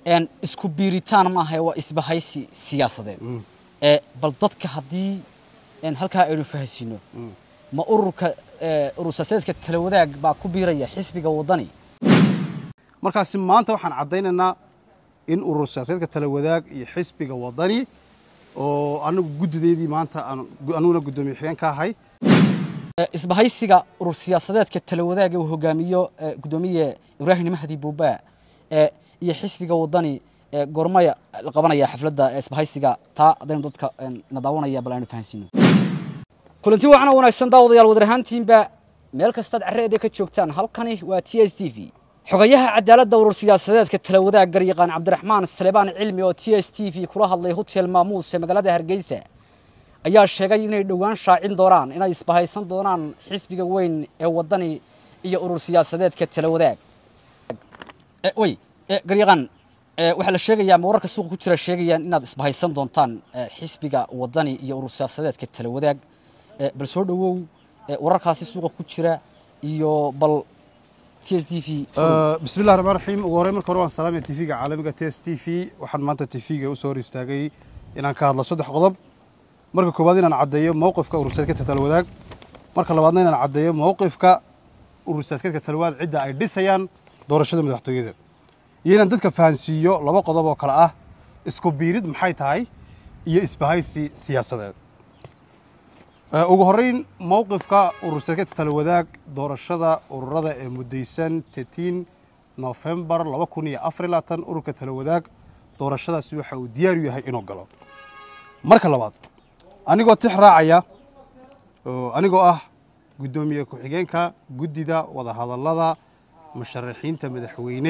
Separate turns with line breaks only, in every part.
een isku biiritaan maaha waa isbahaysi siyaasadeed ee bal dadka haddii een halkaa aynu fahansiino ma ururka ee, urur siyaasadeedka tala wadaag baa ku biiraya xisbiga waddani
markaasi maanta waxaan caddaynaynaa in urur siyaasadeedka tala wadaag iyo xisbiga waddani oo anagu guddideedii maanta aan anuguna guddoomiye xigeen ka ahay
Ee, isbahaysiga urur siyaasadeedka tala wadaag ee uu hogaamiyo ee, guddoomiye ibraahim mahdi buuba ee iyo xisbiga waddani ee gormaya la qabanaya xafladda ee isbahaysiga taa haddaynu dadka een, na daawanaya bal aynu fahansiino kulanti wacan oo wanaagsan daawadayaal wadar ahaantiinba meel kastaad carreeda ka joogtaan halkani waa t s t v xogayaha cadaaladda urur siyaasadeedka tala wadaag garyaqaan cabdiraxmaan salebaan cilmi oo t s t v kula hadlay hotel maamuus ee magaalada hargeysa ayaa sheegay inay dhowaan shaacin doonaan inay isbahaysan doonaan xisbiga weyn ee waddani iyo urur siyaasadeedka tala wadaag Eh, way eh, garyaqaan eh, waxaa la sheegayaa ma wararka suuqa ku jira sheegayaan inaad isbahaysan doontaan eh, xisbiga waddani iyo urur siyaasadeedka tala wadaag Eh, bal soo dhowow eh, wararkaasi suuqa ku jira iyo bal t s t v
bismi illahi raxmaan raxiim ugu horreyn marka hore waan salaamaya tv-ga caalamiga t s t v waxaan maanta tv-ga usoo hor istaagay inaan ka hadlo saddex qodob marka koowaad inaan caddeeyo mowqifka urur siyaasadeedka tala wadaag marka labaadna inaan caddeeyo mowqifka urur siyaasadeedka tala wadaag cidda ay dhisayaan doorashada madaxtooyada iyo inaan dadka fahansiiyo laba qodob oo kale ah isku biirid maxay tahay iyo isbahaysi siyaasadeed Ee, ugu horreyn mowqifka urur siyaasadeedka tala wadaag doorashada ururada ee muddaysan tetiin nofembar laba kun iyo afar iyo labaatan ururka tala wadaag doorashadaasi waxa uu diyaar u yahay inuu galo marka labaad anigoo tix raacaya oo anigoo ah guddoomiye ku-xigeenka guddida wadahadallada musharaxiinta madaxweyne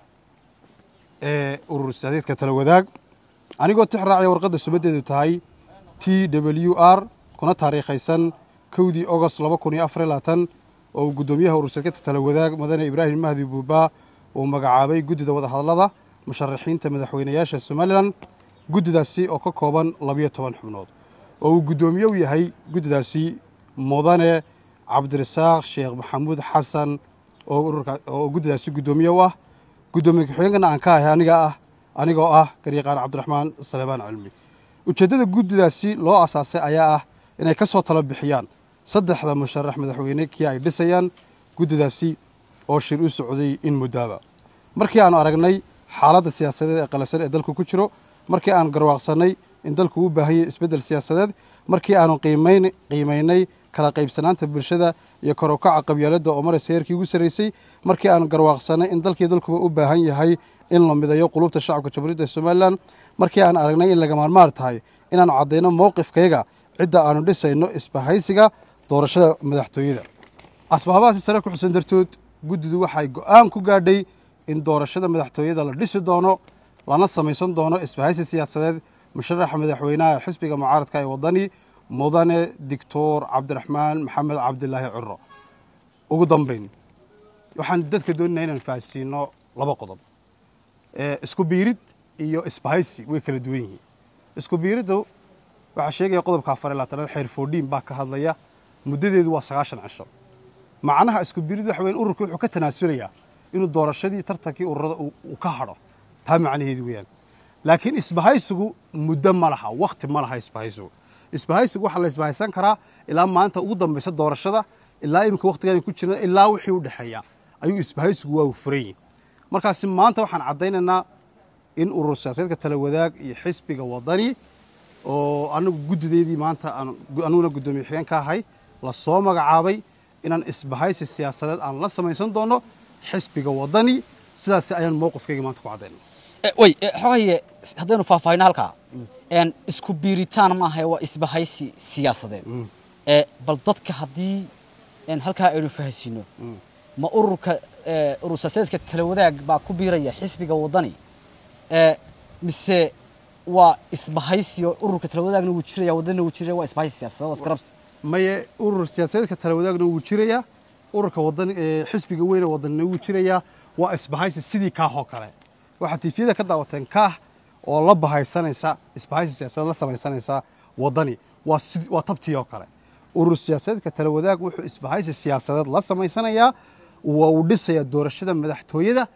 ee urur siyaasadeedka tala wadaag anigoo tix raacaya warqadda subadeedu tahay t w r kuna taariikhaysan kowdii ogost laba kun iyo afar iyo labaatan oo uu guddoomiyaha urur siyaasadeedka tala wadaag madane ibraahim mahdi buuba uu magacaabay guddida wadahadallada musharaxiinta madaxweynayaasha somalilan guddidaasi oo ka kooban labiyo toban xubnood oo uu guddoomiye u yahay guddidaasi mudane cabdirasaaq sheekh maxamuud xasan oo ururka oo guddidaasi guddoomiye u ah guddoomiye ku-xigeenkana aan ka ahay aniga ah anigoo ah garyaqaan cabdiraxmaan salebaan cilmi ujeeddada guddidaasi loo asaasay ayaa ah inay ka soo tala bixiyaan saddexda musharax madaxweyne kii ay dhisayaan guddidaasi oo shir u socday in muddaaba markii aanu aragnay xaaladda siyaasadeed ee qalasan ee dalku ku jiro markii aanu garwaaqsannay in dalku u baahan yahay isbeddel siyaasadeed markii aanu qiimayn qiimaynay kala qaybsanaanta bulshada iyo kor u kaca qabyaaladda oo maraysa heerkii ugu sarraysay markii aanu garwaaqsannay in dalkii dalkuba u baahan yahay in la midayo qulubta shacabka jamhuuriyadda somalilan markii aan aragnay in laga maarmaar tahay inaanu caddayno mowqifkayga cidda aanu dhisayno isbahaysiga doorashada madaxtooyada asbaabahaasi sare ku xusan dartood guddidu waxay go'aan ku gaadhay in doorashada madaxtooyada la dhisi doono lana samaysan doono isbahaysi siyaasadeed musharaxa madaxweynaha xisbiga mucaaradka ee waddani mudane doctor cabdiraxmaan maxamed cabdilaahi curo ugu dambayn waxaan dadka doonayna inaan fahansiino laba qodob ee isku biirid iyo isbahaysi way kala duwan yihiin isku biiriddu waxaa sheegaya qodobka afar iyo labaatanaad xeer foodhiin baa ka hadlaya muddadeedu waa sagaashan cisho macnaha isku biirid waxa weeyaan ururku wuxuu ka tanaasulayaa inuu doorashadii tartankii ururada uu uu ka hadho taa macnaheedu weeyaan laakiin isbahaysigu muddo ma laha wakhti ma laha isbahaysigu isbahaysigu waxaa la isbahaysan karaa ilaa maanta ugu dambaysa doorashada ilaa iminka wakhtigan ku jirna ilaa wixii u dhexeeya ayuu isbahaysigu waa furan yihin markaasi maanta waxaan caddaynaynaa in urur siyaasadeedka tala wadaag iyo xisbiga waddani oo anagu guddideedii maanta aan anuguna guddoomiye xigeen ka ahay la soo magacaabay inaan isbahaysi siyaasadeed aan la samaysan doono xisbiga waddani sidaasi ayaan mowqifkayga maanta ku caddaynay
Eh, way eh, xogaye haddaynu faahfaahino halkaa een isku biiritaan maaha waa isbahaysi siyaasadeed ee bal dadka haddii een halkaa aynu fahansiino ma ururka eh, urur siyaasadeedka tala wadaag baa ku biiraya xisbiga waddani ee mise waa isbahaysi oo ururka tala wadaagna wuu jiraya waddanina wuu jiraya waa isbahaysi siyaasadeed waa iskarabsi
maye urur siyaasadeedka tala wadaagna wuu jirayaa ururka wadan ee xisbiga weyne wadanina wuu jirayaa waa isbahaysi sidii kaah oo kale waxaad tiifiyada ka daawateen kaah oo la bahaysanaysa isbahaysi siyaasadeed la samaysanaysa waddani waa sid- waa tabtii oo kale urur siyaasadeedka tala wadaag wuxuu isbahaysi siyaasadeed la samaysanayaa waa uu dhisayaa doorashada madaxtooyada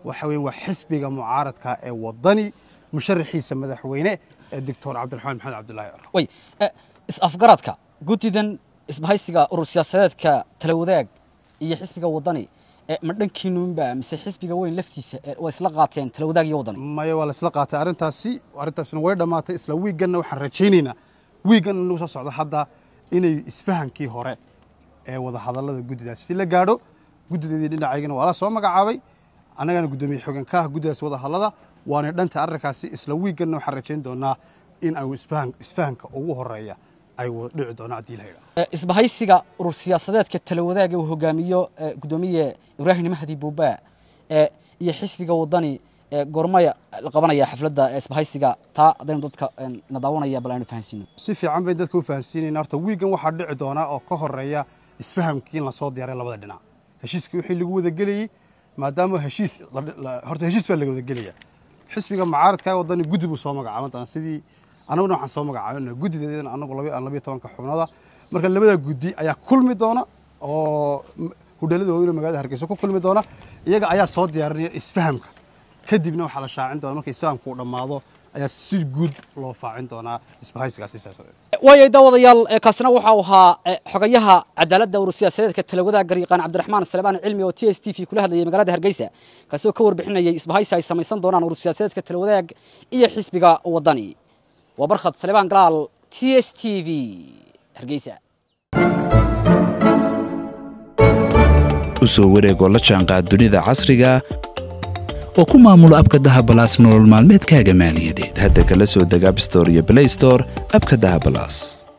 waxa weeye waa xisbiga mucaaradka ee wadani musharaxiisa madaxweyne ee doctor cabdiraxmaan maxamed cabdulaahi ciro
way eh, is-afgaradka guddidan isbahaysiga urur siyaasadeedka tala wadaag iyo xisbiga wadani eh, ma dhankiinuunba mise xisbiga weyn laftiisa eh, waa isla qaateen tala wadaag iyo wadani
maya waa la isla qaatay arrintaasi arrintaasina way dhammaatay isla wiiganna waxaan rajaynaynaa wiigan inagu soo socdo hadda inay isfahankii hore ee wadahadallada guddidaas si la gaadho guddideedii dhinacaygana waa la soo magacaabay annagana guddoomiye xogan ka ah guddidaas wadahadallada waana dhanta arrinkaasi isla wiiganna waxaan rajayn doonaa in ay isfahan isfahanka ugu horeeya ay wada dhici doonaan haddii la yidhaahdo
Eh, isbahaysiga urur siyaasadeedka tala wadaag uu hogaamiyo eh, gudoomiye ibraahim mahdi buuba eh, iyo xisbiga wadani eh, gormaya la qabanaya xafladda eh, isbahaysiga taa haddaynu dadka eh, na daawanaya bal aynu fahansiino
si fiican bayn dadka u fahansiinayna horta wiigan waxaa dhici doonaa oo ka horeeya isfahamkii in lasoo diyaaray labada dhinac heshiiskii wixii lagu wada gelayey maadaama heshiis la- la- horta heshiis baa laga wada gelaya xisbiga mucaaradka ee wadani guddi buu soo magacaaban doonaa sidii annaguna waxaan soo magacaabana guddideedana annagu laba aan labiyo tobanka xubnooda marka labada guddi ayaa kulmi doona oo m- hudheelada waaweyn magaalada hargeysa ku kulmi doona iyaga ayaa soo diyaarinaya isfahamka kadibna waxaa la shaacin doona marka isfahamku uu dhammaado ayaa si guud loo faacin doonaa isbahaysigaasi siyaasadeed
waayay daawadayaal eh, kaasina waxa uu ahaa eh, xogayaha cadaaladda urur siyaasadeedka tala wadaag garyaqaan cabdiraxmaan salebaan cilmi oo t s t v kula hadlayay magaalada hargeysa kaasi oo ka warbixinayay isbahaysi ay samaysan doonaan urur siyaasadeedka tala wadaag iyo xisbiga wadani waa barkhad salebaan galaal t s t v hargeysa
u soo wareegoo la jaanqaad dunida casriga oo ku maamulo abka dahabalaas nolol maalmeedkaaga maaliyadeed hadda kala soo deg abstore iyo blaystore abka dahabalaas